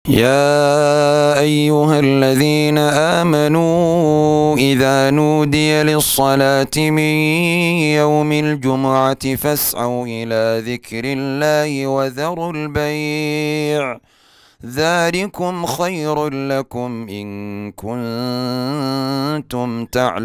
يا أيها الذين آمنوا إذا نودي للصلاة من يوم الجمعة فاسعوا إلى ذكر الله وذروا البيع ذلكم خير لكم إن كنتم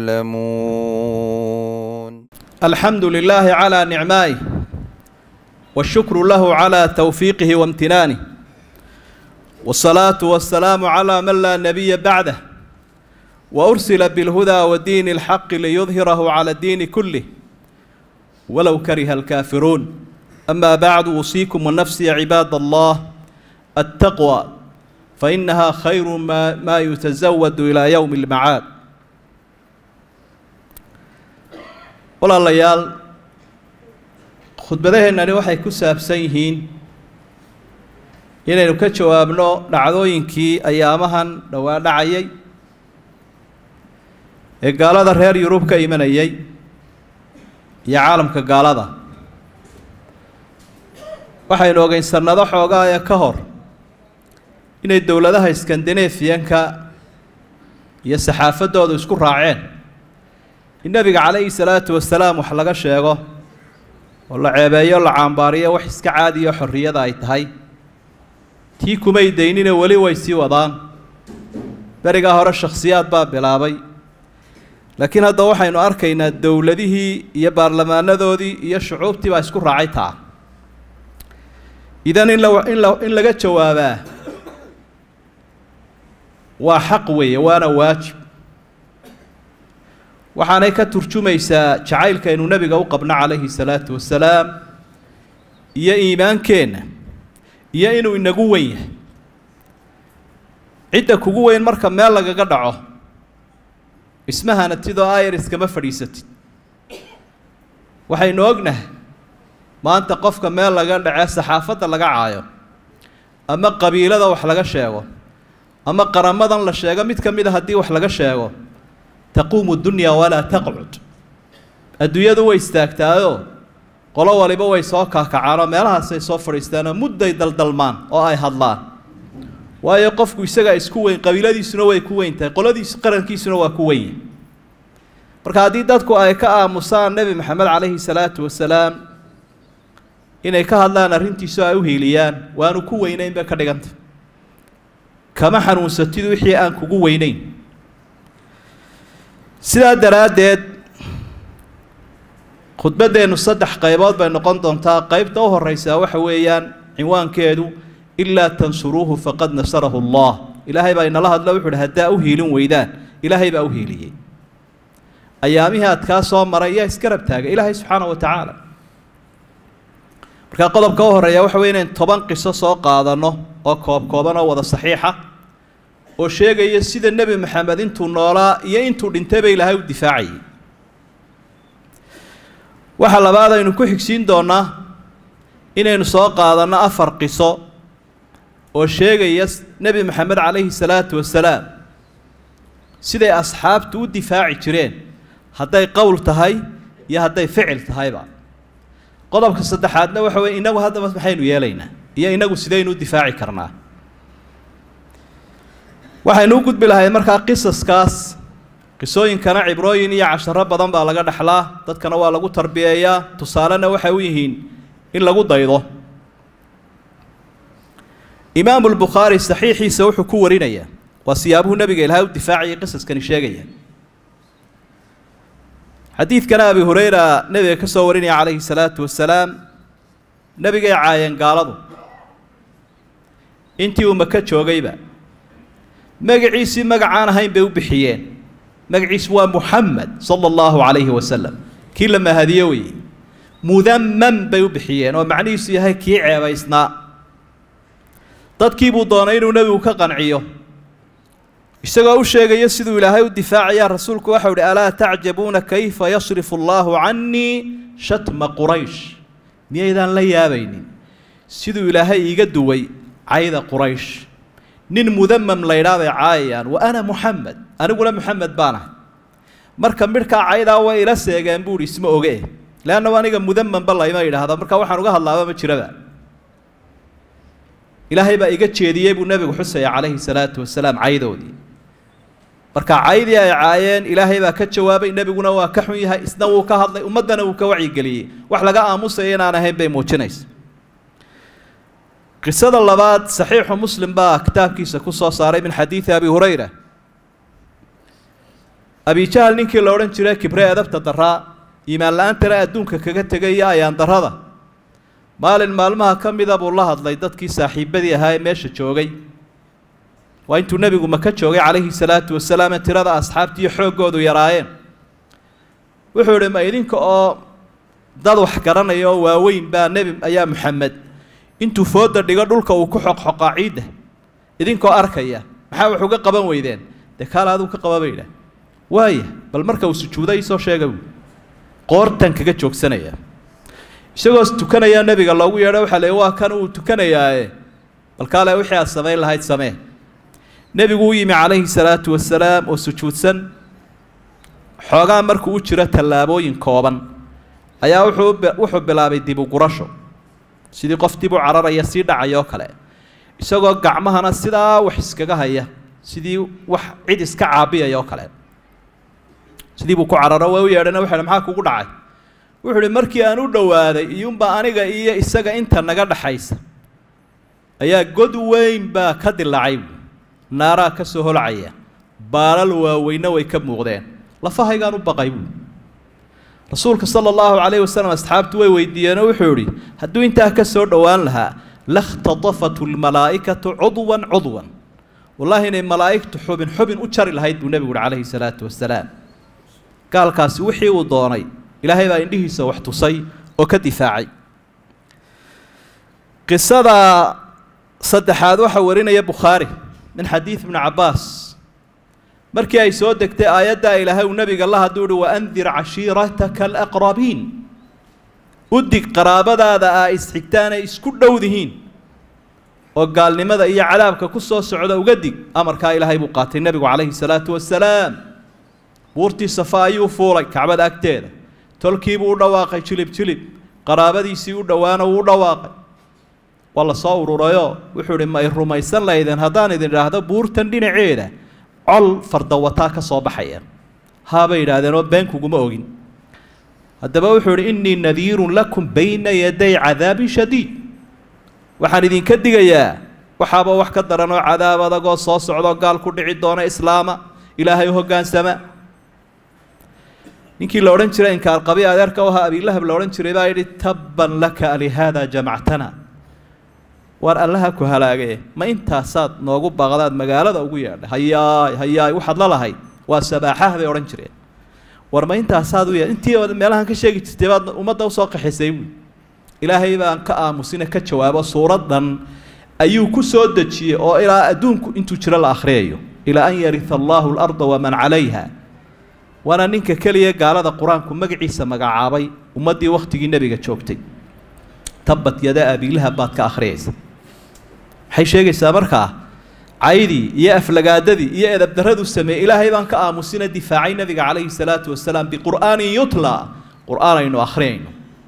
تعلمون الحمد لله على نعمائه والشكر له على توفيقه وامتنانه والصلاة والسلام على من لا نبي بعده وأرسل بالهدى ودين الحق ليظهره على الدين كله ولو كره الكافرون أما بعد أوصيكم ونفسي عباد الله التقوى فإنها خير ما, ما يتزود إلى يوم المعاد walaalayaal khudbadaheennani waxay ku saabsan yihiin inaynu ka jawaabno dhacdooyinkii ayaamahan dhowaa dhacayay ee gaalada reer yurub ka imanayay iyo caalamka gaalada waxaynu ogeyn sannado xoogaa ee ka hor inay dowladaha iskandanefiyanka iyo saxaafaddoodu isku raaceen in nebiga calayhi salaatu wasalaam wax laga sheego oo la ceebeeyo la caambaariyo wax iska caadiyo xorriyada ay tahay tii kumay daynine weli way sii wadaan berigaa hore shakhsiyaad baa bilaabay laakiin hadda waxaynu arkaynaa dowladihii iyo baarlamaanadoodii iyo shucuubtii baa isku raacay taa idan in la in la in laga jawaabaa waa xaq weeye waana waajib waxaanay ka turjumaysaa jacaylkaynu nebiga u qabno calayhi salaatu wasalaam iyo iimaankeenna iyo inuu inagu weyn yahay cidda kugu weyn marka meel lagaga dhaco ismahanatidoo ayar iskama fadhiisatid waxaynu ognahay maanta qofka meel laga dhace saxaafadda laga caayo ama qabiilada wax laga sheego ama qaramadan la sheego mid ka mid a haddii wax laga sheego taquumu dunya walaa taqcud adduunyadu way istaagtaayoo qolo waliba way soo kaakacaanoo meelahaasay soo fadhiistaanoo mudday daldalmaan oo ay hadlaan waayo qofku isagaa isku weyn qabiiladiisuna way ku weyn tahay qoladiis qarankiisuna waa ku weyn marka haddii dadku ay ka aamusaan nebi maxamed calayhi salaatu wasalaam inay ka hadlaan arrintiisu ay u hiiliyaan waanu ku weynayn bay ka dhiganta kama xanuunsatid wixii aan kugu weynayn sidaa daraaddeed khudbaddeennu saddex qaybood bay noqon doontaa qaybta u horreysaa waxa weeyaan cinwaankeedu ilaa tansuruuhu faqad nasarahu allah ilaahay baa inala hadlo wuxu uhi haddaa u hiilin weydaan ilaahay baa u hiiliyey ayaamihii aad kaa soo maray yaa isgarab taagay ilaahay subxaana wa tacaala markaa qodobka u horreeya waxa wey inayn toban qiso soo qaadanno oo koob kooban oo wada saxiixa oo sheegaya sida nebi maxamed intuu noolaa iyo intuu dhintayba ilaahay u difaacayay waxaa labaad aynu ku xigsiin doonnaa inaynu soo qaadanno afar qiso oo sheegaya nebi maxamed calayhi salaatu wasalaam siday asxaabtu u difaaci jireen hadday qowl tahay iyo hadday ficil tahayba qodobka saddexaadna waxa weye inagu haddaba maxaynu yeelaynaa iyo inagu sidaynu u difaaci karnaa waxaynu u gudbi lahayd markaa qisaskaas qisooyinkana cibrooyin iyo casharo badan baa laga dhexlaa dadkana waa lagu tarbiyeeyaa tusaalena waxay u yihiin in lagu daydo imaamu lbukhaari saxiixiisa wuxuu ku warinayaa waa siyaabuhu nebiga ilaahay u difaacayay qisaskani sheegaya xadiidkana abi hureyra nebiga ka soo warinaya calayhi salaatu wasalaam nebigay caayeen gaaladu intii uu maka joogayba magaciisii magacaan ahayn bay u bixiyeen magaciisu waa muxamed sala allahu calayhi wasalam kii la mahadiyo weye mudamam bay u bixiyeen oo macnihiisu yahay kii ceebaysnaa dadkii buu doonay inuu nebigu ka qanciyo isagoo u sheegaya siduu ilaahay u difaacaya rasuulku waxau ihi alaa tacjabuuna kayfa yasrifu allahu cannii shatma quraysh miyaydaan la yaabaynin siduu ilaahay iiga duway cayda quraysh nin mudamam laydhaa bay caayayaan wa ana muxamed aniguna muxamed baan ahay marka midhkaa caydaa way ila seegeen buuhi isma oge leanna aniga mudamamba layma yidhaahda marka waxaan uga hadlaaba ma jiraba ilaahay baa iga jeediyey buu nebigu xusaya calayhi salaatu wasalaam caydoodii marka caydii ay caayeen ilaahay baa ka jawaabay nebiguna waa ka xun yahay isna wuu ka hadlay ummaddana wuu ka wacyigeliyey wax laga aamusaya inaan ahayn bay muujinaysa qisada labaad saxiixu muslim baa kitaabkiisa ku soo saaray min xadiidi abi hurayra abijahal ninkii la odhan jiray kibre edabta daraa iimaan la-aantana adduunka kaga tegaya ayaan darrada maalin maalmaha ka mida buu la hadlay dadkii saaxiibadii ahaa ee meesha joogay waa intuu nebigu maka joogay calayhi salaatu wasalaam ee tirada asxaabtiiyo xooggoodu yaraayeen wuxuu idhi ma idinka oo dad wax garanaya oo waaweyn baa nebi ayaa maxamed intuu fooda dhigo dhulka uu ku xoqxoqaa ciidda idinkoo arkaya maxaa wax uga qaban weydeen dee kaala aduu ka qaba baydhah waaya bal marka uu sujuuday soo sheega buui qoortan kaga joogsanaya isagoo tukanayaa nebiga loogu yeedho waxaa le waa kan uu tukanayaae bal kaale wixii aad samayn lahayd samee nebigu u yimi calayhi salaatu wasalaam oo sujuudsan xoogaa markuu u jiro tallaabooyin kooban ayaa wuxuu wuxuu bilaabay dib u gurasho sidii qof dib u cararaya sii dhacaya oo kale isagoo gacmahana sidaa wax iskaga haya sidii wax cid iska caabiyaya oo kale sidii buu ku cararo waa u yeedhana waxa maxaa kugu dhacay wuxuu uhi markii aan u dhowaaday iyuunba aniga iyo isaga inta naga dhaxaysa ayaa god weyn baa ka dilaacay naaraa ka soo holcaya baalal waaweyna way ka muuqdeen lafahaygaan u baqay buui rasuulka sala allahu calayhi wasalam asxaabtu way weydiiyeenoo wuxuu idhi hadduu intaa ka soo dhowaan lahaa lakhtadafatu lmalaa'ikatu cudwan cudwan wallaahi inay malaa'igtu xubin xubin u jari lahayd buu nebigu uhi calayhi salaatu wasalaam gaalkaasi wixii uu doonay ilaahay baa indhihiisa wax tusay oo ka difaacay qisada saddexaad waxaa warinaya bukhaari min xadiid ibni cabbaas markii ay soo degtay aayaddaa ilaahay uu nebiga la hadduu uhi waandir cashiirataka alaqrabiin u dig qaraabadaada aa isxigtaanay isku dhowdihiin oo gaalnimada iyo cadaabka ku soo socda uga dig amarkaa ilaahay buu qaatay nebigu calayhi salaatu wasalaam buurtii safa ayuu fuulay kacbada agteeda tolkiibuu u dhawaaqay jilib jilib qaraabadiisii u dhowaana wuu u dhawaaqay waa la soo ururayoo wuxuu idhi ma y rumaysan laydeen haddaan idin idhaahdo buurtan dhinaceeda col fardawataa ka soo baxaya haabay yidhaahdeen oo been kuguma ogin haddaba wuxuu idhi innii nadiirun lakum bayna yaday cadaabin shadiid waxaan idinka digayaa waxaaba wax ka daran oo cadaab adagoo soo socdoo gaal ku dhici doona islaama ilaahay u hoggaansama ninkii la odhan jiray inkaarqabi adeerka u ahaa abiilahab la odhan jiray baa yidhi tabban laka alihaada jamactana waar allaha ku halaagaye ma intaasaad noogu baqdaad magaalada ugu yeedhay hayaay hayaay waxaad la lahayd waa sabaaxaha bay odhan jireen war ma intaasaad u ye intii meelahan ka sheegi jirtay baad ummadda usoo qaxisay buui ilaahay baan ka aamusina ka jawaabo suuraddan ayuu ku soo dejiyey oo ilaa adduunku intuu jiro la akhriyayo ilaa an yarita allaahu alarda waman calayha waana ninka keliya gaalada qur-aanku magaciisa magacaabay ummaddii wakhtigii nebiga joogtay tabbat yada abiilahab baad ka akhriyaysa maxay sheegaysaa markaa caydii iyo aflagaadadii iyo edabdarraduu sameeyey ilaahay baan ka aamusina difaacay nebiga calayhi salaatu wasalaam biqur'aanin yutla qur'aan aynu akhriyayno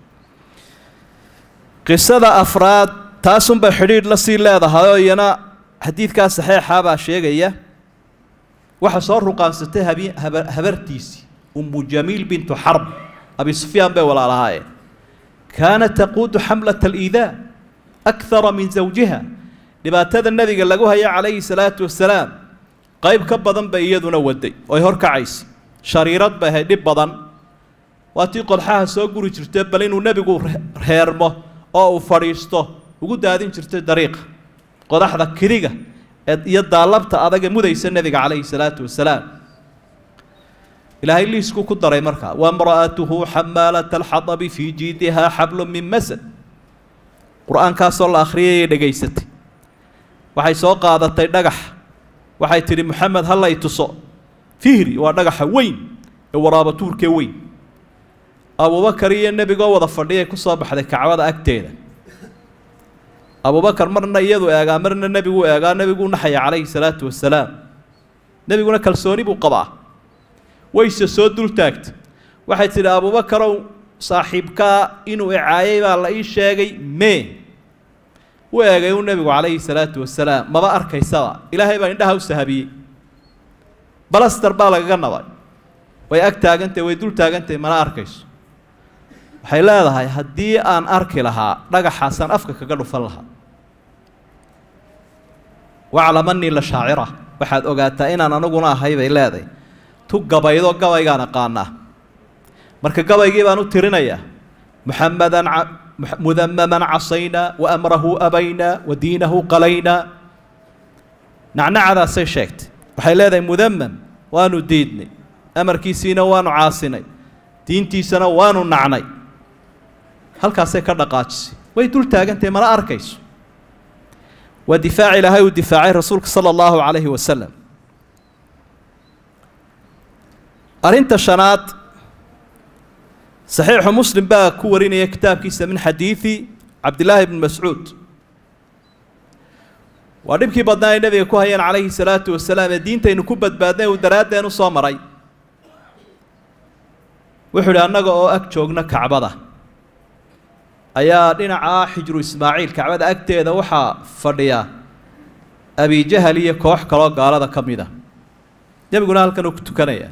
qisada afraad taasunbay xidhiidh la sii leedahay oo iyana xadiidkaa saxeexaa baa sheegaya waxaa soo ruqaansatay habi haba habartiisii ummu jamiil bintu xarb abi sufyaan bay walaalahaayeen kaanat taquudu xamlata aliidaa akthara min zawjiha dhibaatada nebiga lagu haya calayhi salaatu wasalaam qayb ka badan bay iyaduna waday oy horkacaysa shariirad bay ahayd dhib badan waa tii qodxaha soo guri jirtay bal inuu nebigu reermo oo uu fadhiisto ugu daadin jirtay dariiqa qodaxda kiriga iyo daalabta adaga mudaysa nebiga calayhi salaatu wasalaam ilaahay liiskuu ku daray markaa wamra'atuhu xamaalata alxadabi fii jiidihaa xablun min masad qur-aankaasoo la akhriyayay dhegaysatay waxay soo qaadatay dhagax waxay tidhi moxamed ha lay tuso fihri waa dhagaxa weyn ee waraabatuurkee weyn abubakar iyo nebigoo wada fadhiyay ku soo baxday kacbada agteeda abubakar marna iyadu eegaa marna nebigu eegaa nebiguu naxaya calayhi salaatu wasalaam nebiguna kalsooni buu qabaa wayse soo dul taagtay waxay tidhi abubakarow saaxiibkaa inuu icaayay baa la ii sheegay mee u eegay uu nebigu calayhi salaatu wasalaam maba arkaysaba ilaahay baa indhaha u sahabiyey balaster baa lagaga nabay way ag taagantahy way dul taagantahy mana arkayso waxay leedahay haddii aan arki lahaa dhagaxaasaan afka kaga dhufan lahaa waclam anii la shaacira waxaad ogaataa inaan aniguna ahay bay leedahay tu gabaydo gabaygaan aqaanaa marka gabaygii baan u tirinayaa muxamadan mudamaman casaynaa wa amrahu abaynaa wa diinahu qalaynaa nacnacadaasay sheegtay waxay leedahay mudamam waanu diidnay amarkiisiina waanu caasinay diintiisana waanu nacnay halkaasay ka dhaqaajisay way dul taagantahay mana arkayso waa difaac ilaahay uu difaacay rasuulka sala allahu calayhi wasalam arrinta shanaad saxiixu muslim baa ku warinaya kitaabkiisa min xadiidi cabdillaahi bni mascuud waa dhibkii badnaa ay nebiga ku hayeen calayhi salaatu wasalaam ee diintaynu ku badbaadnay uu daraaddeenu soo maray wuxuu idhi annaga oo ag joogna kacbada ayaa dhinaca xijru ismaaciil kacbada agteeda waxaa fadhiya abijahal iyo koox kaloo gaalada ka mid a nebiguna halkan uu ku tukanaya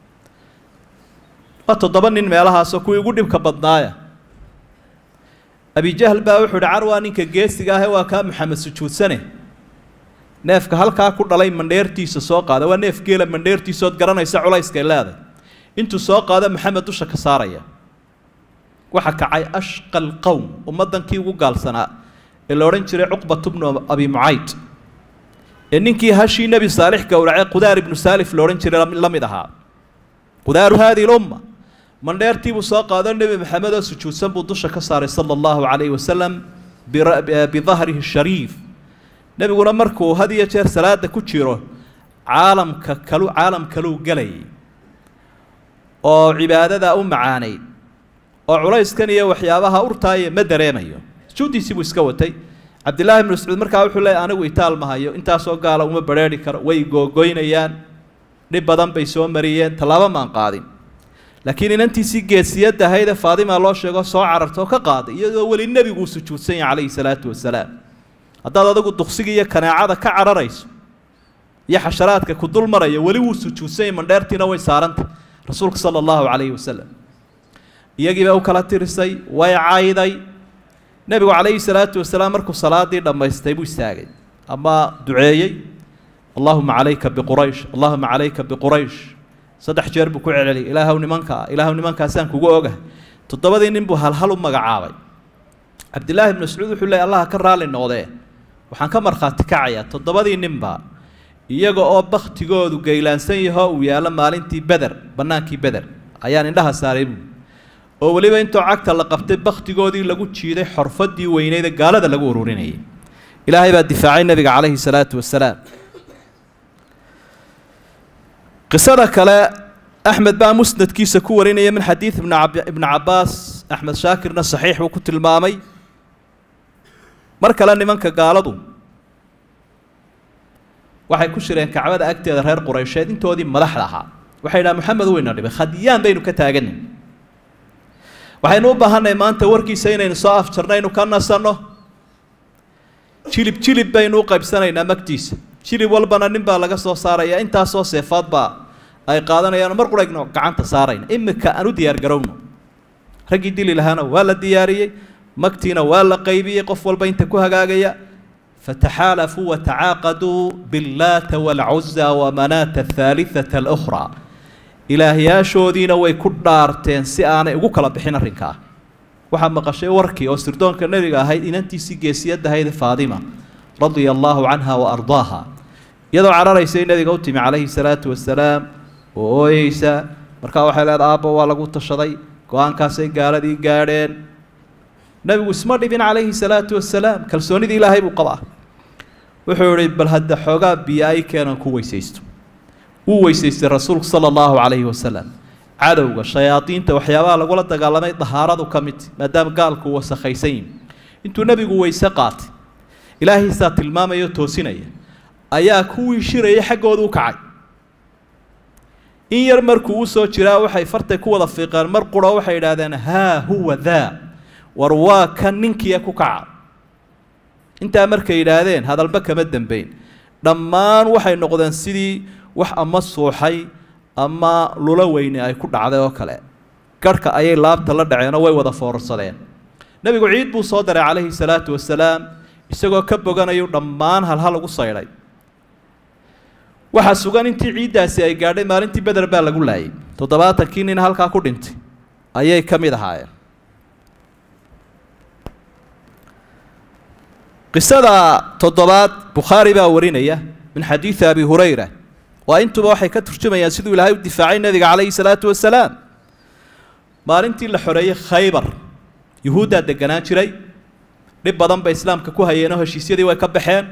waa toddoba nin meelahaasoo kuwii ugu dhibka badnaaya abijahal baa wuxuu ihi carwaa ninka geesiga ahe waa kaa maxamed sujuudsane neefka halkaa ku dhalay mandheertiisa soo qaada waa neef geela mandheertiisaood garanaysa culayskay leeday intuu soo qaado maxamed dusha ka saaraya waxa kacay ashqa alqowm ummaddankii ugu gaalsanaa ee la odhan jiray cuqbat bnu abi mucayd ee ninkii hashii nebi saalix gowracee qudaar ibnu saalif la odhan jiray la mid ahaa qudaaru haadihi lumma mandheertii buu soo qaado nebi maxamed oo sujuudsan buu dusha ka saaray sala allahu calayhi wasalam bidahrihi shariif nebiguna markuu had iyo jeer salaada ku jiro caalamka kalu caalam kaluu gelayay oo cibaadadaa u macaanayd oo culayskan iyo waxyaabaha urtaaya ma dareemayo sujuuddiisii buu iska watay cabdillaahi ibnu mascuud markaa wuxuu leeyay anigu itaal ma hayo intaasoo gaala uma badrheeri karo way googoynayaan dhib badan bay soo mariyeen tallaabo maan qaadin laakiin inantiisii geesiyadda ahaydee faadima loo sheego soo cararta oo ka qaaday iyadoo weli nebiguu sujuudsan yahay calayhi salaatu wasalaam haddaad adigu duksiga iyo kaneecada ka cararayso iyo xasharaadka ku dul maraya weli wuu sujuudsan yahay mandheertiina way saarantay rasuulka sala allahu calayhi wasalam iyagiiba u kala tirisay way cayday nebigu calayhi salaatu wasalaam markuu salaadii dhammaystay buu istaagay ama duceeyey allahuma calayka biquraysh allahuma calayka biquraysh saddex jeer buu ku celceliyay ilaahow nimankaa ilaahow nimankaasaan kugu ogahay toddobadii nin buu halhal u magacaabay cabdillaahi ibnu mascuud wuxuu leeyay allaha ka raalli noqdee waxaan ka markhaati kacayaa toddobadii ninba iyaga oo baktigoodu gaylaansan yahoo uu yaallo maalintii beder bannaankii beder ayaan indhaha saaray buu oo weliba intoo cagta la qabtay baktigoodii lagu jiiday xorfadii weyneyd ee gaalada lagu ururinayay ilaahay baa difaacay nebiga calayhi salaatu wasalaam qisada kale axmed baa musnadkiisa ku warinaya min xadiid ibn ibni cabbaas axmed shaakirna saxiix buu ku tilmaamay mar kale nimanka gaaladu waxay ku shireen kacbada agteeda reer quraysheed intoodii madaxda ahaa waxay dhaha moxamed weyna dhibay khadyaan baynu ka taaganay waxaynu u baahannahay maanta warkiisa inaynu soo afjarnaynu ka nasanno jilib jilib baynu u qaybsanaynaa magtiisa jilib walbana nin baa laga soo saaraya intaasoo seefaad baa ay qaadanayaan mar qurayno gacanta saarayna imika aan u diyaar garowno raggii dili lahaana waa la diyaariyey magtiina waa la qaybiyey qof walba inta ku hagaagaya fataxaalafuu watacaaqaduu billaata waalcuza wamanaata athaalithata alukhraa ilaahyaashoodiina way ku dhaarteen si aanay ugu kala bixin arrinkaa waxaa maqashay warkii oo sirdoonka nebiga ahayd inantiisii geesiyadda ahayd faadima radia allaahu canha wa ardaaha iyadoo cararaysay nebiga u timi calayhi salaatu wasalaam oo ooyeysa markaa waxay leedahay aabba waa lagu tashaday go-aankaasay gaaladii gaadheen nebigu isma dhibin calayhi salaatu wasalaam kalsoonidii ilaahay buu qabaa wuxuu ihi bal hadda xoogaa biyo ay keenan ku weysaysto wuu weysaystay rasuulku sala allahu calayhi wasalam cadowga shayaadiinta waxyaabaha lagula dagaalamay dahaaradu ka mid maadaama gaalku wasakhaysan yihi intuu nebigu weyse qaatay ilaahiisaa tilmaamaya o toosinaya ayaa kuwii shiraya xaggooda u kacay in yar markuu u soo jiraa waxay fartay ku wada fiiqeen mar quro waxay idhaahdeen haa huwa daa war waa kan ninkiia ku kaca intaa markay yidhaahdeen hadalba kama dembeyn dhammaan waxay noqdeen sidii wax ama suuxay ama lula weyne ay ku dhacday oo kale garhka ayay laabta la dhaceenoo way wada foorarsadeen nebigu ciid buu soo daray calayhi salaatu wasalaam isagoo ka boganayu dhammaan halhal ugu saydhay waxaa sugan intii ciiddaasi ay gaadhay maalintii beder baa lagu laayay toddobaatankii nin halkaa ku dhintay ayay ka mid ahaayeen qisada toddobaad bukhaari baa warinaya min xadiidi abi hurayra waa intuba waxay ka turjumayaan siduu ilaahay u difaacay nebiga calayhi salaatu wasalaam maalintii la xoreeyey khaybar yuhuuddaa deganaan jiray dhib badan bay islaamka ku hayeenoo heshiisyadii way ka baxeen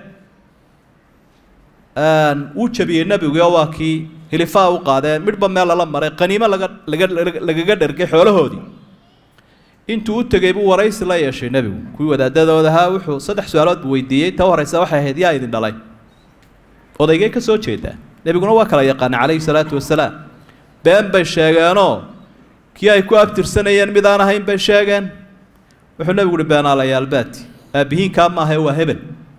wuu jabiyey nebiguo waa kii hilifaa u qaadeen midhba meel lala maray qaniimo laga laga lagaga dhergay xoolahoodii intuu u tegey buu waraysi la yeeshay nebigu kuwii wadaadadooda ahaa wuxuu saddex su-aalood buu weydiiyey ta horeysa waxay ahayd yaa idin dhalay odaygay ka soo jeedaa nebiguna waa kala yaqaana calayhi salaatu wasalaam been bay sheegeenoo kii ay ku abtirsanayeen mid aan ahayn bay sheegeen wuxuu nebigu uhi beenaalayaalbaati aabbihiinkaa maahae waa hebel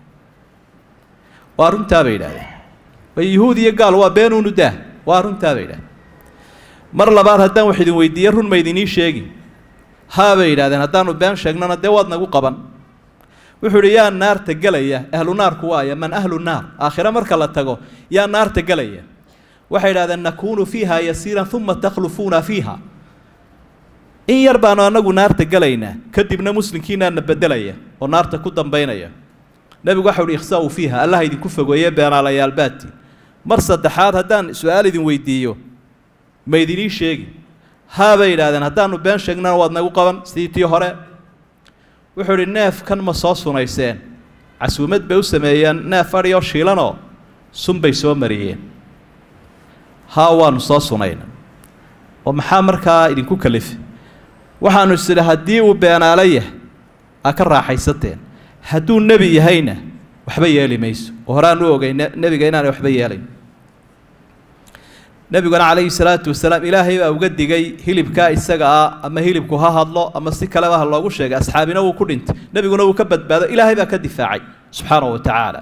waa runtaa bay yidhahdeen way yuhuud iyo gaal waa beenuunu daah waa runtaa bay yidhahdeen mar labaad haddaan wax idin weydiiye run ma idinii sheegi haa bay yidhahdeen haddaanu been sheegnana dee waad nagu qaban wuxuu idhi yaa naarta gelaya ahlu naarku waaya man ahlu naar aakhire marka la tago yaa naarta gelaya waxay yidhahdeen nakuunu fiiha yasiiran uma takhlufuuna fiiha in yar baanu anagu naarta gelaynaa kadibna muslimkiinaana bedelaya oo naarta ku dambaynaya nebigu waxau uhi ikhsa-u fiiha allaha idinku fogeeye beenaalayaalbaati mar saddexaad haddaan su-aal idin weydiiyo ma idinii sheegi haa bay yidhahdeen haddaanu been sheegnana waad nagu qaban sidii tii hore wuxuu idhi neefkan ma soo sunayseen casuumad bay u sameeyeen neef adhiyoo shiilanoo sun bay soo mariyeen haa waanu soo sunayna oo maxaa markaa idinku kalifay waxaanu is idhi haddii uu beenaalo yahay aa ka raaxaysateen hadduu nebi yahayna waxba yeeli mayso oo horaan u ogay nebiga inaanay waxba yeelayn nebiguna calayhi salaatu wasalaam ilaahay baa uga digay hilibkaa isaga ah ama hilibku ha hadlo ama si kaleba ha loogu sheegay asxaabina wuu ku dhintay nebiguna wuu ka badbaado ilaahay baa ka difaacay subxaanahu wa tacaala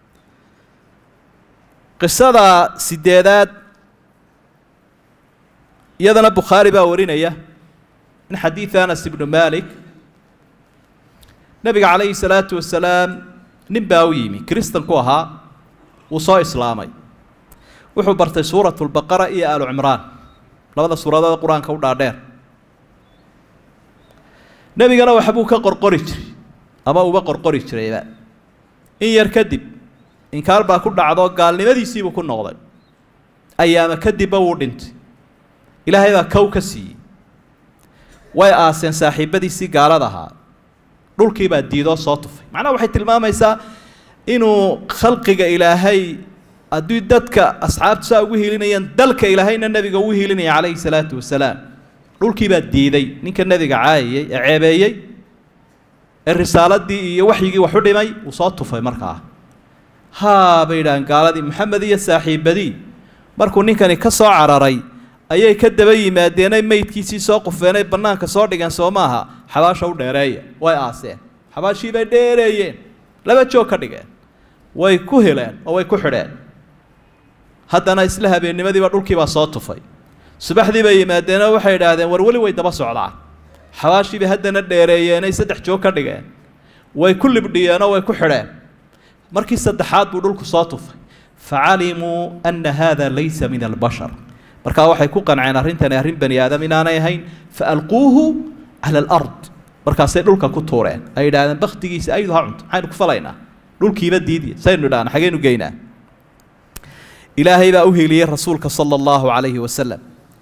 qisada sideedaad iyadana bukhaari baa warinaya min xadiidi anas ibnu malik nebiga calayhi salaatu wasalaam nin baa u yimi kiristanku ahaa wuu soo islaamay wuxuu bartay suuratu lbaqara iyo aalu cimraan labada suuradood qur-aanka u dhaadheer nebigana waxbuu ka qorqori jiray ama uba qorqori jirayba in yar kadib inkaar baa ku dhacdoo gaalnimadiisiibuu ku noqday ayaama kadibba wuu dhintay ilaahay baa kow ka siiyey way aaseen saaxiibadiisii gaalada ahaa dhulkii baa diidoo soo tufay macnaha waxay tilmaamaysaa inuu khalqiga ilaahay haddii dadka asxaabtu saa ugu hiilinayaan dalka ilaahayna nebiga ugu hiilinaya calayhi salaatu wasalaam dhulkii baa diiday ninka nebiga caayayey ee ceebeeyey ee risaaladii iyo waxyigii wax u dhimay uu soo tufay markaa haa bay yidhaaheen gaaladii maxamed iyo saaxiibadii markuu ninkani ka soo cararay ayay ka daba yimaadeenay meydkiisii soo qufeenay bannaanka soo dhigeen soo maaha xabaasha u dheereeya way aaseen xabaashii bay dheereeyeen laba joog ka dhigeen way ku heleen oo way ku xidheen haddana isla habeennimadiiba dhulkiibaa soo tufay subaxdii bay yimaadeenoo waxay idhaahdeen war weli way daba socdaan xabaashii bay haddana dheereeyeenay saddex joog ka dhigeen way ku libdhiyeenoo way ku xidheen markii saddexaad buu dhulku soo tufay facalimuu ana hada laysa min albashar markaa waxay ku qanceen arrintani arrin bani aadam inaanay ahayn faalquuhu cala alard markaasay dhulka ku tuureen ay yidhahdeen baktigiisa aydu ha cunto maxaynu ku falaynaa dhulkiiba diidiya saynu idhahna xageynu geynaa ilaahay baa u heliyey rasuulka sala allahu calayhi wasalam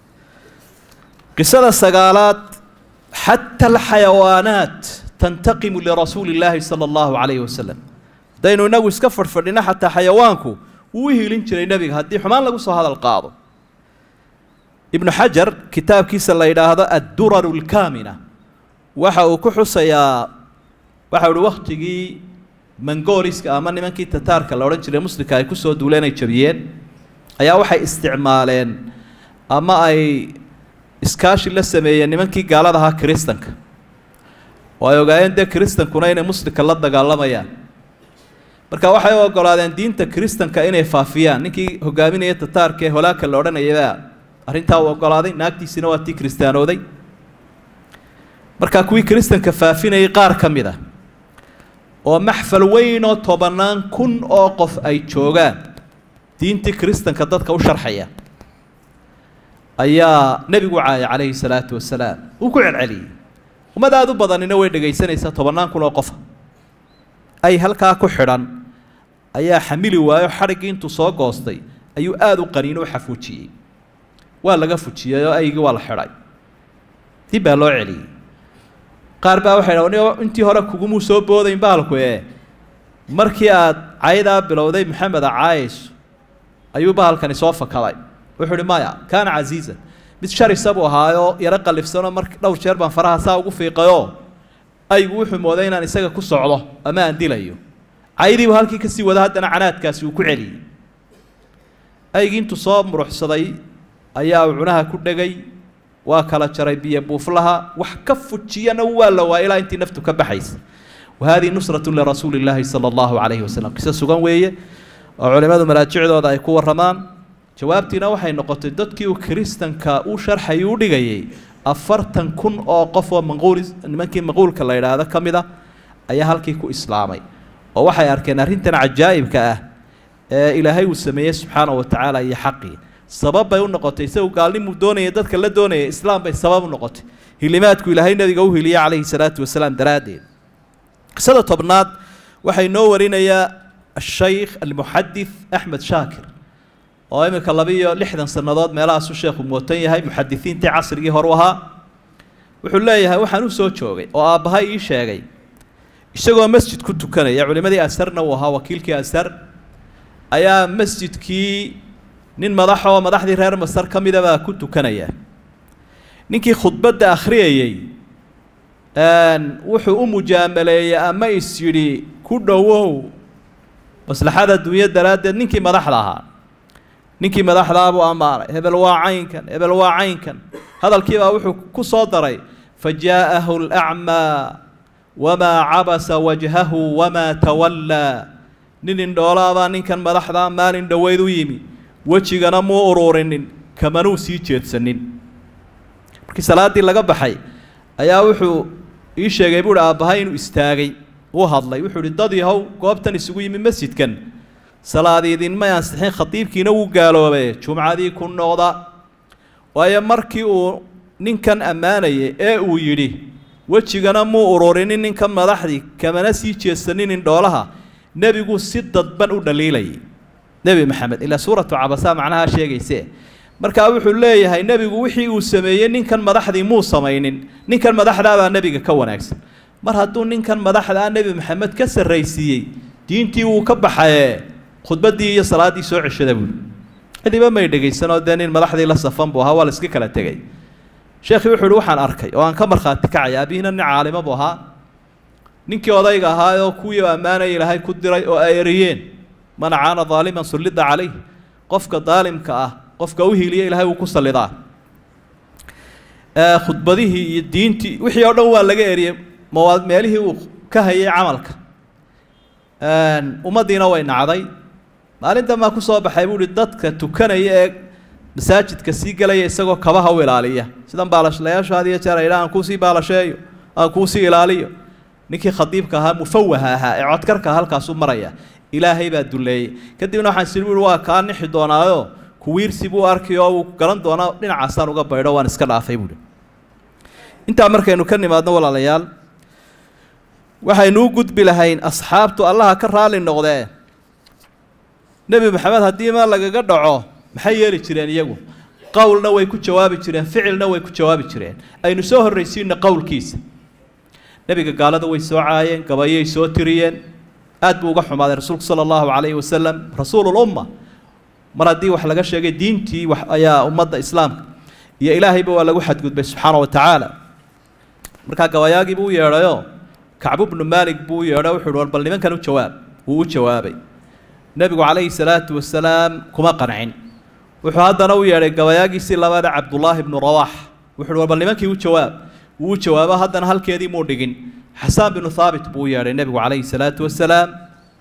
qisada sagaalaad xata alxayawaanaat tantaqimu lirasuuli illaahi sala allahu calayhi wasalam haddaynu inagu iska fadhfadhino xataa xayawaanku wuu u hiilin jiray nebiga haddii xumaan lagu soo hadal qaado ibnu xajar kitaabkiisa la yidhaahdo adduraru lkaamina waxa uu ku xusayaa waxa uhi wakhtigii mangoliska ama nimankii tataarka la odhan jiray muslimka ay kusoo duuleen ay jabiyeen ayaa waxay isticmaaleen ama ay iskaashi la sameeyeen nimankii gaalada ahaa kiristanka oo ay ogaayeen dee kiristankuna inay muslimka la dagaalamayaan marka waxay u ogolaadeen diinta kiristanka inay faafiyaan ninkii hogaaminaya tataarka ee holaaka la odhanayabaa arrintaa uu ogolaaday naagtiisina waa tii kiristaanooday markaa kuwii kiristanka faafinayay qaar ka mid ah oo maxfal weyn oo tobannaan kun oo qof ay joogaan diintii kiristanka dadka u sharxaya ayaa nebigu caayay calayhi salaatu wasalaam uu ku celceliyey ummad aada u badanina way dhegaysanaysaa tobannaan kun oo qofa ay halkaa ku xidhan ayaa xamili waayo xadhiggii intuu soo goostay ayuu aada u qaniin u xafuujiyey waa laga fujiyey oo aygii waa la xidhay dib baa loo celiyey qaar baa waxay dha intii hore kugumuu soo boodayn baalku ee markii aad caydaa bilowday maxameda caayayso ayuu bahalkani soo fakaday wuxuu uhi maya kaana casiizan mid sharisa buu ahaayoo yaro qallifsanoo mar dhowr jeer baan faraha saa ugu fiiqayoo aygu wuxuu mooday inaan isaga ku socdo ama aan dilayo caydiibu halkii kasii wada haddana canaadkaasi uu ku celiyey aygii intuu soo muruxsaday ayaa uu cunaha ku dhegay waa kala jaray biyo buuflaha wax ka fujiyana waa la waa ilaa intii naftu ka baxaysa wa hadihi nusratu lirasuuli illaahi sala allahu calayhi wasalam qiso sugan weeye oo culimmadu maraajicdooda ay ku warramaan jawaabtiina waxay noqotay dadkii uu kiristanka u sharxay u dhigayay afartan kun oo qof oo manquul nimankii manquulka la yidhaahdo ka mid a ayaa halkii ku islaamay oo waxay arkeen arrintan cajaa'ibka ah ee ilaahay uu sameeyey subxaana wa tacaala iyo xaqii sabab bay u noqotay isagu gaalnimuu doonaya dadka la doonaya islaam bay sabab u noqotay hilimaadku ilaahay nabiga u hiliyey calayhi salaatu wasalaam daraaddeed qisada tobnaad waxay noo warinayaa ashaykh almuxadith axmed shaakir oo iminka labiiyo lixdan sannadood meelahaasu sheekhu mootan yahay muxadisiintii casrigii horu ahaa wuxuu leeyahay waxaan u soo joogay oo aabbahay ii sheegay isagoo masjid ku tukanaya culimadii asarna uu ahaa wakiilkii asar ayaa masjidkii nin madax oo madaxdii reer masar ka mida baa ku tukanaya ninkii khudbadda akhriyayey wuxuu u mujaamaleeyey ama is yidhi ku dhowow maslaxada dunya daraaddeed ninkii madaxda ahaa ninkii madaxdaa buu ammaanay hebel waa caynkan hebel waa caynkan hadalkiibaa wuxuu ku soo daray fa jaa'ahu alacmaa wamaa cabasa wajhahu wamaa tawallaa nin indhoolaabaa ninkan madaxdaa maalin dhoweyd u yimi wejigana muu ururinin kamanuu sii jeedsanin markii salaaddii laga baxay ayaa wuxuu ii sheegay buuhi aabbahay inuu istaagay uu hadlay wuxuu ihi dad yahow goobtan isugu yimi masjidkan salaadiidinmay ansixin khatiibkiina wuu gaaloobe jumcadii ku noqda waayo markii uu ninkan ammaanayay ee uu yidhi wejigana muu ururinin ninkan madaxdii kamana sii jeedsanin indhoolaha nebigu si dadban u dhaliilayay nebi maxamed ilaa suuratu cabasaa macnaha sheegayse markaa wuxuu leeyahay nebigu wixii uu sameeyey ninkan madaxdii muu samaynin ninkan madaxdaabaa nebiga ka wanaagsan mar hadduu ninkan madaxdaa nebi maxamed ka sarraysiiyey diintii wuu ka baxaye khudbaddii iyo salaaddii soo ceshada buuli cidiba may dhegaysanoo dee nin madaxdii la safan buu ahaa waa la iska kala tegay sheekhii wuxuu ihi waxaan arkay oo aan ka markhaati kacay aabihiina nin caalimo buu ahaa ninkii odayga ahaa oo kuwii ammaanaya ilaahay ku diray oo ay eriyeen man caana daaliman sullida calayh qofka daalimka ah qofka u hiiliya ilahay wuu ku sallidaa khudbadihii iyo diintii wixii oo dhan waa laga eriyey mawaad meelihii uu ka hayay camalka ummaddiina way nacday maalintan baa ku soo baxay buu uhi dadka tukanaya ee masaajidka sii gelaya isagoo kabaha u ilaaliya sidan baalashlayaashu had iyo jeer aydha aan kuusii baalasheeyo aan kuusii ilaaliyo ninkii khadiibka ahaa mufawaha ahaa ee codkarka halkaasuu maraya ilaahay baa duleeyey kadibna waxaan sii ui waa kaa nixi doonaayo kuwiirsi buu arki oo uu garan doonaa dhinacaasaan uga baydho waan iska dhaafay buuhi intaa markaynu ka nimaadno walaalayaal waxaynu u gudbi lahayn asxaabtu allaha ka raali noqdee nebi maxamed haddii ma lagaga dhaco maxay yeeli jireen iyagu qowlna way ku jawaabi jireen ficilna way ku jawaabi jireen aynu soo horraysiino qowlkiisa nebiga gaalada way soo caayeen gabayay soo tiriyeen aad buu uga xumaaday rasuulku sala allahu calayhi wasalam rasuululumma mar haddii wax laga sheegay diintii wax ayaa ummadda islaamka iyo ilaahayba waa lagu xadgudbay subxaana wa tacaala markaa gabayaagii buu u yeedhayoo kacbu bnu maalik buu u yeedhay wuxu uhi war bal nimankan u jawaab wuu u jawaabay nebigu calayhi salaatu wasalaam kuma qancin wuxuu haddana u yeedhay gabayaagiisii labada cabdullaahi bnu rawaax wuxu uhi war bal nimankii u jawaab wuu u jawaabo haddana halkeedii muu dhigin xasaan binu haabit buu u yeedhay nebigu calayhi salaatu wasalaam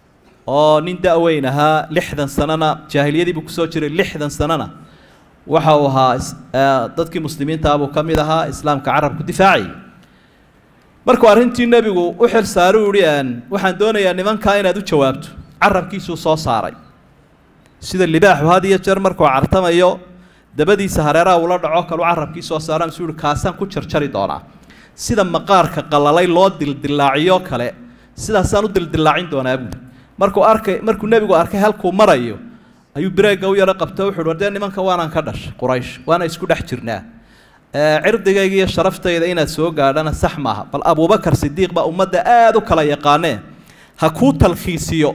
oo nin da-weyn ahaa lixdan sanana jaahiliyadii buu kusoo jiray lixdan sanana waxa uu ahaa dadkii muslimiintaabuu ka mid ahaa islaamka carabku difaacayay markuu arrintii nebigu u xil saaray u yihi waxaan doonayaa nimankaa inaad u jawaabto carabkiisuu soo saaray sida libaaxu had iyo jeer markuu cartamayo dabadiisa hareeraha uula dhaco kalu carabkii soo saara misuu yihi kaasaan ku jarjari doonaa sida maqaarka qalalay loo dildilaaciyo kale sidaasaan u dildilaacin doonaa buuli markuu arkay markuu nebigu arkay halkuu marayo ayuu bireegga u yaro qabta wuxu uhi wardee nimanka waanaan ka dhashay quraysh waana isku dhex jirnaa cirdigayga iyo sharaftayda inaad soo gaadhana sax maaha bal abuubakar sidiiq baa ummadda aada u kala yaqaanee ha kuu talkhiisiyo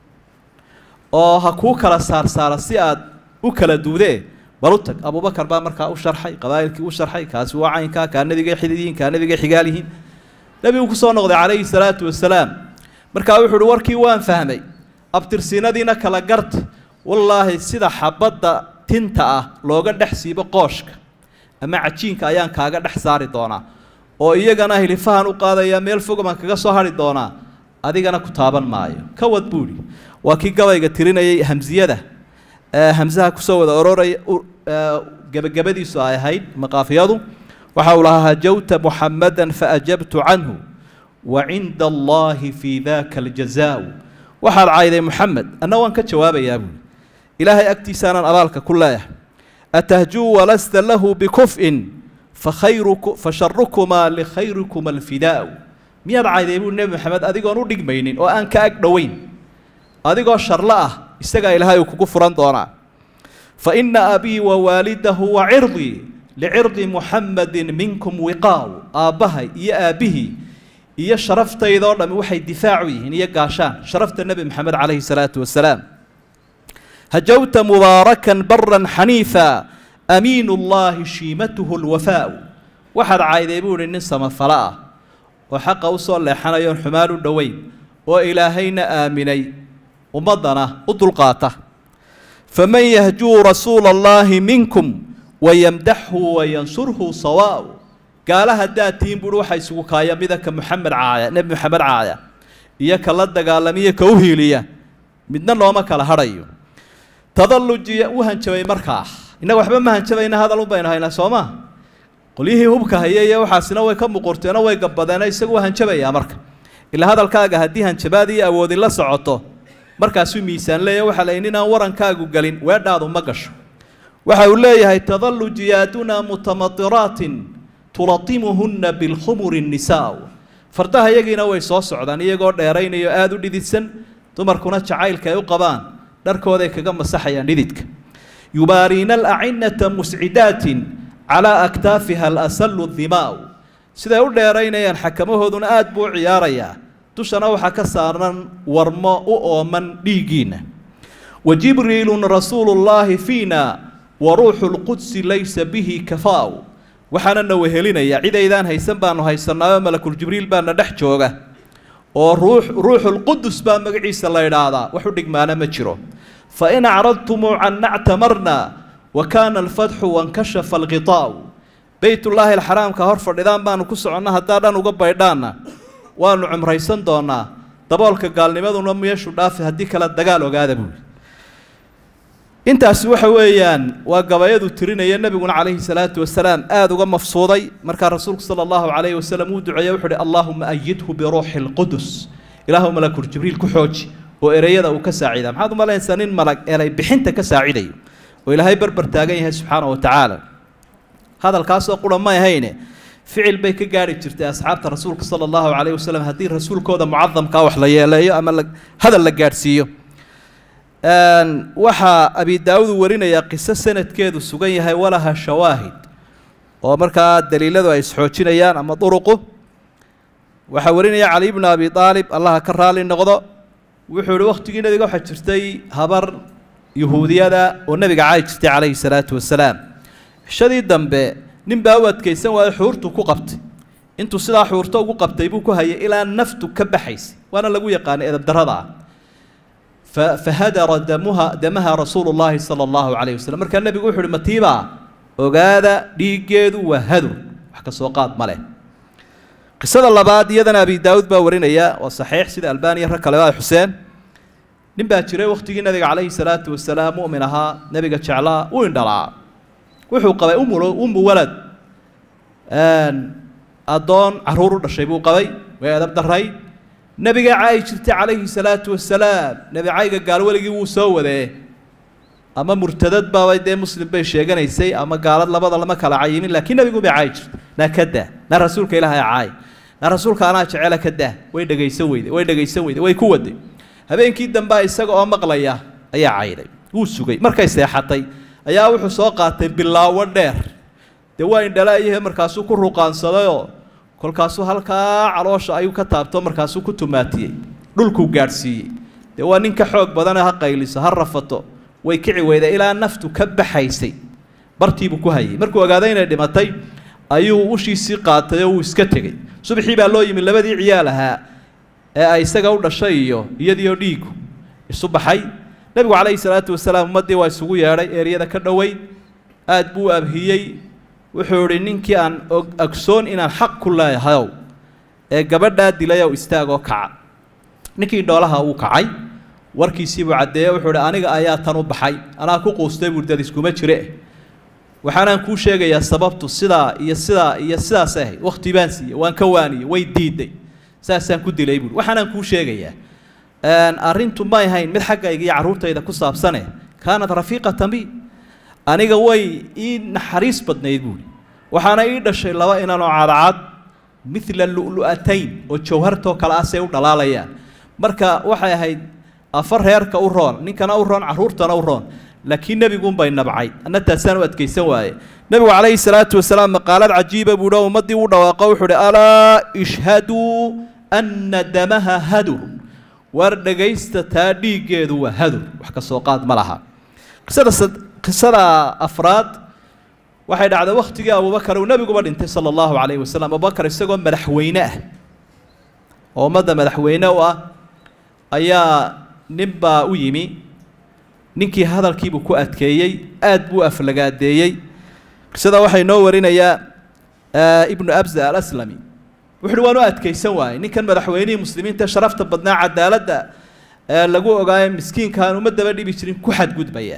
oo ha kuu kala saarsaara si aad u kala duudee bal u tag abuubakar baa markaa u sharxay qabaa'ilkii u sharxay kaasi waa caynkaa kaa nabigay xididyihiin kaa nabigay xigaal yihiin nebigu kusoo noqday calayhi salaatu wasalaam markaa wuxu uhi warkii waan fahmay abtirsiinadiina kala garta wallaahi sida xabadda tinta ah looga dhex siibo qooshka ama cajiinka ayaan kaaga dhex saari doonaa oo iyagana hilifahan u qaadaya meel fog baan kaga soo hari doonaa adigana ku taaban maayo ka wad buuhi waa kii gabayga tirinayay hamsiyada hamsaha kusoo wada ororaya gebagabadiisu ay ahayd maqaafiyadu waxa uu lahaa hajawta muxamadan faajabtu canhu wa cinda allahi fii daka aljazaau waxaad cayday muxamed anna waan ka jawaabayaa buuli ilaahay agtiisaanaan abaalka ku leeyahay atahjuu walasta lahu bikuf'in fakhayruku fasharukumaa likhayrikuma alfidaau miyaad cayday buuli nebi maxamed adigoon u dhigmaynin oo aan ka ag dhoweyn adigoo sharlo ah isagaa ilaahay uu kugu furan doonaa fa ina abii wa waalidahu wa cirdii licirdi muxamadin minkum wiqaaw aabbahay iyo aabbihii iyo sharaftaydaoo dhammi waxay difaacu yihiin iyo gaashaan sharafta nebi maxamed calayhi salaatu wasalaam hajawta mubaarakan baran xaniifa amiinu llaahi shiimatuhu lwafaau waxaad cayday buu ihi nin samafalo ah oo xaqa usoo leexanayoon xumaan u dhoweyn oo ilaahayna aaminay ummaddana u dulqaata faman yahjuu rasuula allaahi minkum wayamdaxhu wayansurhu sawaau gaala haddaad tihiin buuhi waxa isugu kaaya midaka moxamed caaya nebi moxamed caaya iyo ka la dagaalamiyo ka u hiiliya midna looma kala hadhayo tadallujiya u hanjabay markaa innaga waxba ma hanjabayna hadal un baynu haynaa soo maa qolyihii hubka haya iyo waxaasina way ka muqurteeno way gabadeeno isagu waa hanjabayaa marka ilaa hadalkaaga haddii hanjabaad iyo awoodi la socoto markaasuu miisaan leeya waxaa la inaan warankaagu gelin weedhaadu ma gasho waxa uu leeyahay tadallu jiyaaduna mutamatiraatin tulatimuhunna bilkhumuri nnisaau fardaha iyagiina way soo socdaan iyagoo dheeraynayo aada u dhididsan dumarkuna jacaylka ay u qabaan dharkooday kaga masaxayaan dhididka yubaariina alacinata muscidaatin calaa aktaafiha alasalu dimaau siday u dheeraynayaan xakamahooduna aada buu u ciyaarayaa dushana waxaa ka saaran warmo u ooman dhiiggiinna wa jibriilun rasuulu llaahi fiina wa ruuxu lqudsi laysa bihi kafaau waxaana na wehelinaya cidaydaan haysan baanu haysanaayo malakuljibriil baana dhex jooga oo ruux ruuxulqudus baa magaciisa la idhaahdaa wax u dhigmaana ma jiro fa in acradtumuu canna ctamarna wa kaana alfatxu wankashafa alqiطaa'u beytullaahi alxaraamka hor fadhidaan baanu ku soconna haddaa dhan uga baydhaanna waanu cumraysan doonaa daboolka gaalnimaduna meeshu dhaafi haddii kale dagaal ogaada buuli intaasi waxa weeyaan waa gabayadu tirinaya nebiguna calayhi salaatu wasalaam aada uga mafsuuday markaa rasuulku sala allahu calayhi wasalam uu duceeye wuxu uhi allaahuma ayidhu biruuxi lqudus ilaahu malakul jibriil ku xooji oo ereyada uu ka saacida maxaad u malaynaysaa nin malag eray bixinta ka saacidayo oo ilaahay barbar taagan yahay subxaana wa tacaala hadalkaasoo qura may ahayne ficil bay ka gaari jirtay asxaabta rasuulka sala allahu calayhi wasalam haddii rasuulkooda mucadamkaa wax la yeeleeyo ama la hadal la gaadhsiiyo waxaa abi daawud warinayaa qiso sanadkeedu sugan yahay walaha shawaahid oo markaa daliiladu ay isxoojinayaan ama duruqu waxaa warinaya cali bnu abi aalib allaha ka raali noqdo wuxuu ihi wakhtigii nabiga waxaa jirtay habar yuhuudiyada oo nabiga caayi jirtay calayhi salaatu wasalaam xishadii dambe nin baa u adkaysan waayo xuurtu ku qabtay intuu sidaa xuurto ugu qabtay buu ku hayay ilaa naftu ka baxaysay waana lagu yaqaanay edabdarrada ah fahadara damuha damaha rasuulu llaahi sala allahu calayhi wasalam markaa nebigu wuxu uhi matiibaa ogaada dhiiggeedu waa hadur wax ka soo qaad ma leh qisada labaad iyadana abi daawud baa warinaya waa saxiix sida albaniya rag kaleba ay xuseen nin baa jiray wakhtigii nabiga calayhi salaatu wasalaam mu'min ahaa nebiga jeclaa u indhalaa wuxuu qabay umul umu walad addoon carruur u dhashay buu qabay way adab daray nebiga caayi jirtay calayhi salaatu wasalaam nebi cayga gaalweligii wuu soo wadee ama murtadad baabay dee muslim bay sheeganaysay ama gaalad labada lama kala cayimin laakiin nebigu bay caayi jirtay naa ka daa naa rasuulka ilaahay caay naa rasuulka anaa jecela ka daa way dhegaysan weyde way dhegaysan weyde way ku waday habeenkii dambea isaga oo maqlaya ayaa cayday wuu sugay markay seexatay ayaa wuxuu soo qaatay bilaawo dheer dee waa indhalaayahe markaasuu ku ruqaansadayoo kolkaasuu halkaa caloosha ayuu ka taabto markaasuu ku tumaatiyey dhulkuu gaadhsiiyey dee waa nin ka xoog badane ha qayliso ha rafato way kici weyda ilaa naftu ka baxaysay bartiibuu ku hayay markuu ogaaday inay dhimatay ayuu ushiisii qaatay oo wuu iska tegey subaxii baa loo yimi labadii ciyaal ahaa ee ay isaga u dhashay iyo iyadiioo dhiigu isu baxay nebigu calayhi salaatu wasalaam ummaddii waa isugu yeedhay eeryada ka dhoweyn aad buu abhiyey wuxuu idhi ninkii aan ogsoon inaan xaq ku leeyahayow ee gabadhaa dilayow istaagoo kaca ninkii dhoolaha uu kacay warkiisiibuu caddeeye wuxuu idhi aniga ayaa tan u baxay anaa ku quustay buu dad iskuma jire waxaanaan kuu sheegayaa sababtu sidaa iyo sidaa iyo sidaas ahayd wakhti baan siiyey waan ka waaniyey way diiday saasaan ku dilay buui waxaanaan kuu sheegayaa arrintu may ahayn mid xaggayga iyo carruurtayda ku saabsane kaanat rafiiqatan bi aniga way ii naxariis badnayd buuhi waxaana ii dhashay laba inanoo cadcad midla lu'lu'atayn oo jawhartoo kale ah say u dhalaalayaan marka waxay ahayd afar reerka u roon ninkana u roon carruurtana u roon laakiin nebiguunbay nabcay anna taasaan u adkaysan waaye nebigu calayhi salaatu wasalaam maqaalad cajiiba buuhi oo ummaddii u dhawaaqo wuxuu uhi alaa ishhaduu anna damaha hadur waar dhegaysta taa dhiiggeedu waa hadur wax ka soo qaad ma laha qisada qisada afraad waxay dhacday wakhtigii abubakar uu nebiguba dhintay sala allahu calayhi wasalam abubakar isagoo madaxweyne ah oo ummadda madaxweyne u ah ayaa ninbaa u yimi ninkii hadalkiibuu ku adkeeyey aad buu aflagaadeeyey qisada waxaa inoo warinayaa ibnu abza alaslami wuxu uhi waan u adkaysan waayey ninkan madaxweynihii muslimiinta sharafta badnaa cadaaladda lagu ogaayo miskiinkaan uma daba dhibi jirin ku xadgudbaya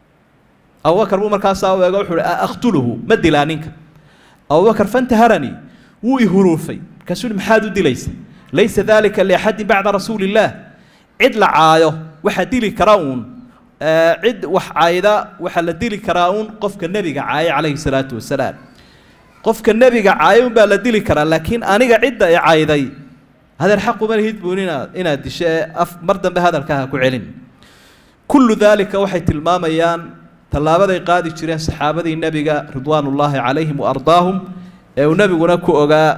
abubakar buu markaasaa u eego wuxu uhi aqtuluhu ma dilaa ninka abubakar fantaharanii wuu ihuruufay markaasuu uhi maxaad u dilaysa laysa dalika liaxadin bacda rasuuli illaah cid la caayo waxaa dili kara uun cid wax caayda waxaa la dili karaa uun qofka nebiga caaya calayhi salaatu wasalaam qofka nebiga caaya unbaa la dili karaa laakiin aniga cidda i cayday hadeer xaquma lihid buun inaad inaad disho ee af mar dambe hadalkaha ku celin kullu daalika waxay tilmaamayaan tallaabaday qaadi jireen saxaabadii nebiga ridwaanullaahi calayhim wa ardaahum ee uu nebiguna ku ogaa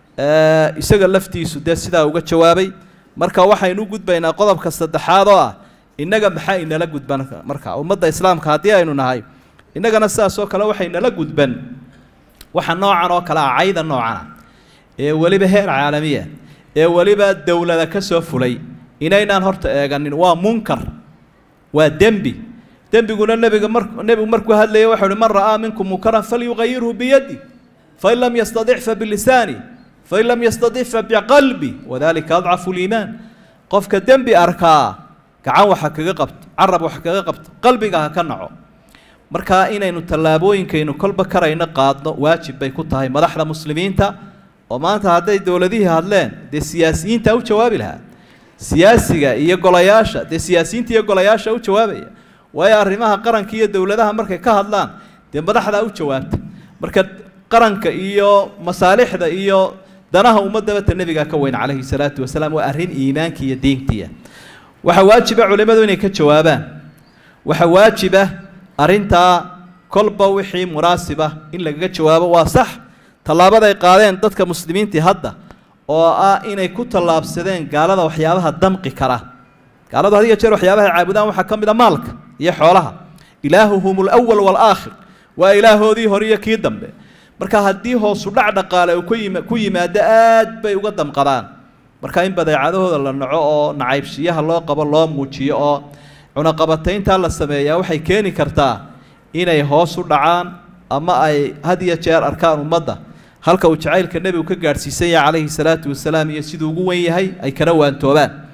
isaga laftiisu dee sidaa uga jawaabay marka waxaynu u gudbaynaa qodobka saddexaad oo ah innaga maxaa inala gudban marka ummadda islaamka haddii aynu nahay innagana sidaas oo kale waxay nala gudban waxa noocan oo kale ah cayda noocana ee weliba heer caalamiya ee weliba dowlada ka soo fulay inaynaan horta eeganin waa munkar waa dembi dembiguna nebiga mar nebigu markuu hadlayay waxau uhi man ra'aa minkum munkaran falyugayirhu biyadi fain lam yastadic fa bilisaani fain lam yastadic fa biqalbi wadalika adcafu liimaan qofka dembi arkaa gacan waxa kaga qabto carab waxa kaga qabto qalbiga ha ka naco markaa inaynu tallaabooyinkaynu kolba karayno qaadno waajib bay ku tahay madaxda muslimiinta oo maanta hadday dowladihii hadleen dee siyaasiyiinta u jawaabi lahaa siyaasiga iyo golayaasha dee siyaasiyiinta iyo golayaasha u jawaabaya waayo arrimaha qaranka iyo dowladaha markay ka hadlaan dee madaxdaa u jawaabta marka qaranka iyo masaalixda iyo danaha ummadabata nebigaa ka weyn calayhi salaatu wasalaam waa arrin iimaanka iyo diintiya waxaa waajiba culimmadu inay ka jawaabaan waxaa waajiba arrintaa kolba wixii munaasiba in lagaga jawaabo waa sax tallaabaday qaadeen dadka muslimiintii hadda oo ah inay ku tallaabsadeen gaalada waxyaabaha damqi kara gaaladu had iyo jeer waxyaabaha caabudaan waxaa ka mid a maalka iyo xoolaha ilaahuhum alawal waalaakhir waa ilaahoodii hore iyo kii dambe marka haddii hoosu dhac dhaqaale uu kuyim ku yimaado aad bay uga damqadaan marka in badeecadahooda la naco oo nacaybshiyaha loo qabo loo muujiyo oo cunaqabatayntaa la sameeyaa waxay keeni kartaa inay hoos u dhacaan ama ay had iyo jeer arkaan ummadda halka uu jacaylka nebigu ka gaadhsiisan yahay calayhi salaatu wasalaam iyo siduu ugu wen yahay ay kana waantoobaan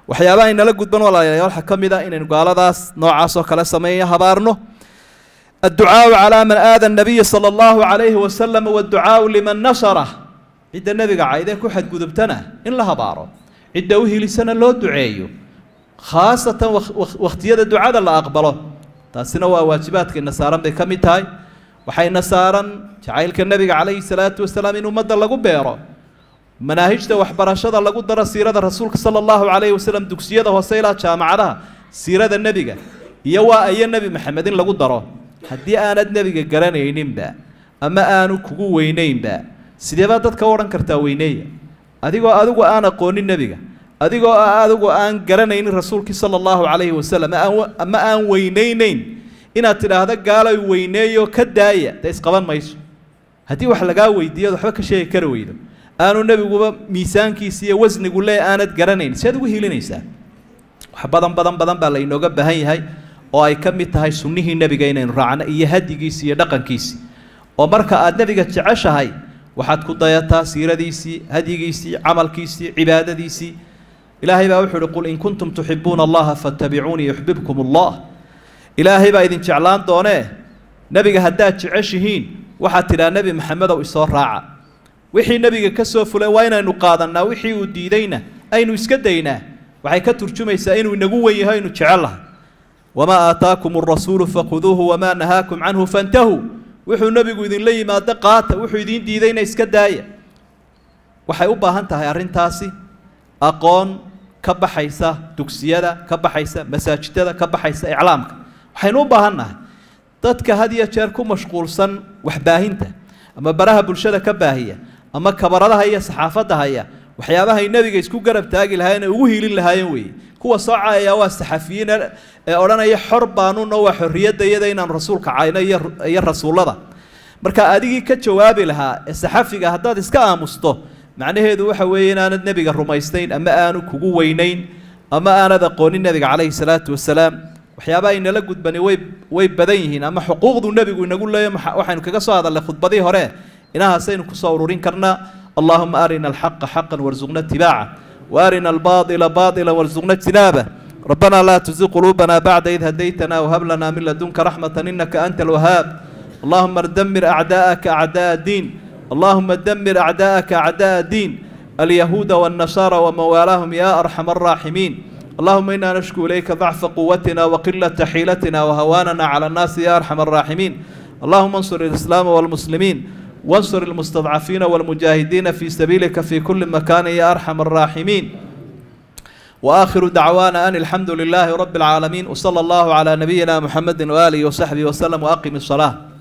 waxyaabaha inala gudban walaalayaal waxaa ka mid a inaynu gaaladaas noocaas oo kale sameeya habaarno adducaau calaa man aada nabiya sala allahu calayhi wasalam waadducaau liman nasarah cidda nebiga caydee ku xadgudubtana in la habaaro cidda u hilisana loo duceeyo khaasatan wakhtiyada ducada la aqbalo taasina waa waajibaadkayna saaran bay ka mid tahay waxayna saaran jacaylka nebiga calayhi salaatu wasalaam in ummadda lagu beero manaahijta waxbarashada lagu daro siirada rasuulka sala allahu calayhi wasalam dugsiyada hoose ilaa jaamacadaha siirada nebiga iyo waa ayo nebi maxamed in lagu daro haddii aanad nebiga garanayninba ama aanu kugu weynaynba sideebaa dadka u odhan kartaa weyneeya adigoo adigu aan aqoonin nebiga adigoo adigu aan garanaynin rasuulkii sala allahu calayhi wasalam ama aan weynaynayn inaad tidhaahdo gaalay weyneeyo ka daaya dee isqaban mayso haddii wax lagaa weydiiyo ad waxba ka sheegi kara weydo aanu nebiguba miisaankiisa iyo wasnigu lee aanad garanayn siaad ugu hilinaysaa wax badan badan badan baa lainooga baahan yahay oo ay ka mid tahay sunnihii nebiga inaynu raacno iyo hadigiisi iyo dhaqankiisii oo marka aad nebiga jeceshahay waxaad ku dayataa siiradiisii hadyigiisii camalkiisii cibaadadiisii ilaahay baa wuxuu uhi qul in kuntum tuxibuuna allaha fattabicuunii yuxbibkum allah ilaahay baa idin jeclaan doonee nebiga haddaad jeceshihiin waxaad tidhaa nebi maxamedow isoo raaca wixii nebiga ka soo fulay waa inaynu qaadannaa wixii uu diidayna aynu iska daynaa waxay ka turjumaysaa inuu inagu wen yaho aynu jecel lahay wamaa aataakum alrasuulu fakhuduuhu wamaa nahaakum canhu fantahuu wuxuu nebigu idinla yimaado qaata wuxuu idiin diidayna iska daaya waxay u baahan tahay arrintaasi aqoon ka baxaysa dugsiyada ka baxaysa masaajidada ka baxaysa iclaamka waxaynu u baahan nahay dadka had iyo jeer ku mashquulsan waxbaahinta ama baraha bulshada ka baahiya ama kabaradaha iyo saxaafadda haya waxyaabahay nebiga isku garab taagi lahaayeen ee ugu hiilin lahaayeen weeye kuwa soo caayaya waa saxafiyiin ee odhanaya xor baanuna waa xorriyadda iyada inaanu rasuulka cayno iyo rasuullada marka adigii ka jawaabi lahaa ee saxafiga haddaad iska aamusto macnaheedu waxa weeye inaanad nebiga rumaystayn ama aanu kugu weynayn ama aanad aqoonin nebiga calayhi salaatu wasalaam waxyaabaha inala gudbani way way badan yihiin ama xuquuqdu nebigu inagu leeyo waxaynu kaga soo hadalnay khudbadii hore inahaasaynu kusoo ururin karnaa اللهم أرنا الحق حقا وارزقنا اتباعه وأرنا الباطل باطلا وارزقنا اجتنابه ربنا لا تزغ قلوبنا بعد إذ هديتنا وهب لنا من لدنك رحمة إنك أنت الوهاب اللهم دمر أعداءك أعداء الدين اللهم دمر أعداءك أعداء الدين اليهود والنصارى وموالاهم يا أرحم الراحمين اللهم إنا نشكو إليك ضعف قوتنا وقلة حيلتنا وهواننا على الناس يا أرحم الراحمين اللهم انصر الإسلام والمسلمين وانصر المستضعفين والمجاهدين في سبيلك في كل مكان يا أرحم الراحمين وآخر دعوانا أن الحمد لله رب العالمين وصلى الله على نبينا محمد وآله وصحبه وسلم وأقم الصلاة